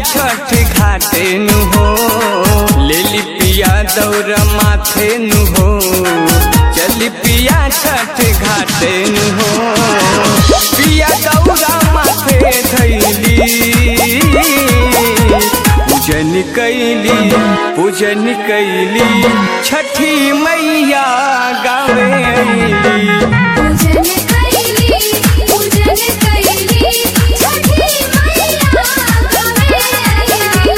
छठ घाटे नु हो लेली पिया दौर माथे नु हो चली पिया छठ घाटे नु हो पिया दौरा माथे धैली पूजन कैली पूजन कैली छठी मैया गावे अइली पूजन कैली पूजन कैली छठी मैया गावे आईली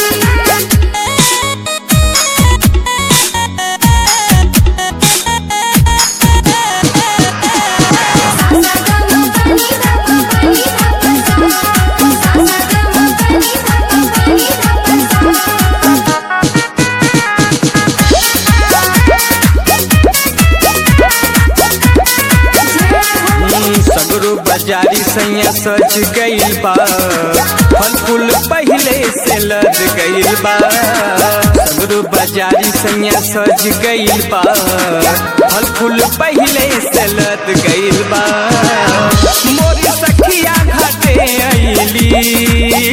हम्म, सगरो बाजारी सैया सज गइल बा फल फूल पहिले से लद गइल बा सगरो बाजारी सैया सज गइल बा फल फूल पहिले से लद गइल बा मोरी सखिया घाटे अइली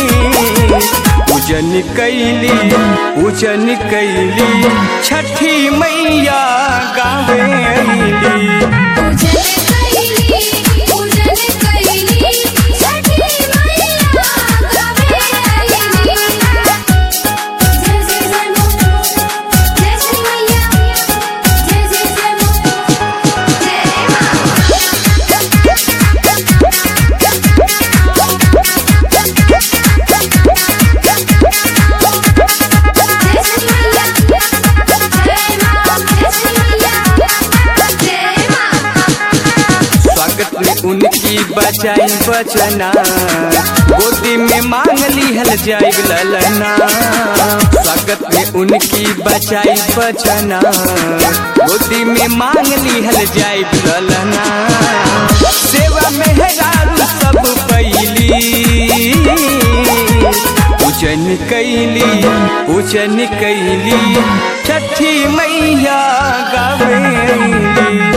पूजन कैली पूजन कैली छठी मैया गावे अइली पूजन कैली पूजन कैली छठी मैया गावे आईली जय जय जय मो जय श्री मैया जय जय जय मो जय जय श्री मैया जय मां जय श्री मैया जय मां स्वागत में उनकी बचाई बचना गोदी में मांग लिहल जाई ललना स्वागत में उनकी बचाई बचना गोदी में मांग लिहल जाई ललना सेवा में हेरारू सब पैली पूजन कैली पूजन कैली छठी मैया गावे अइली।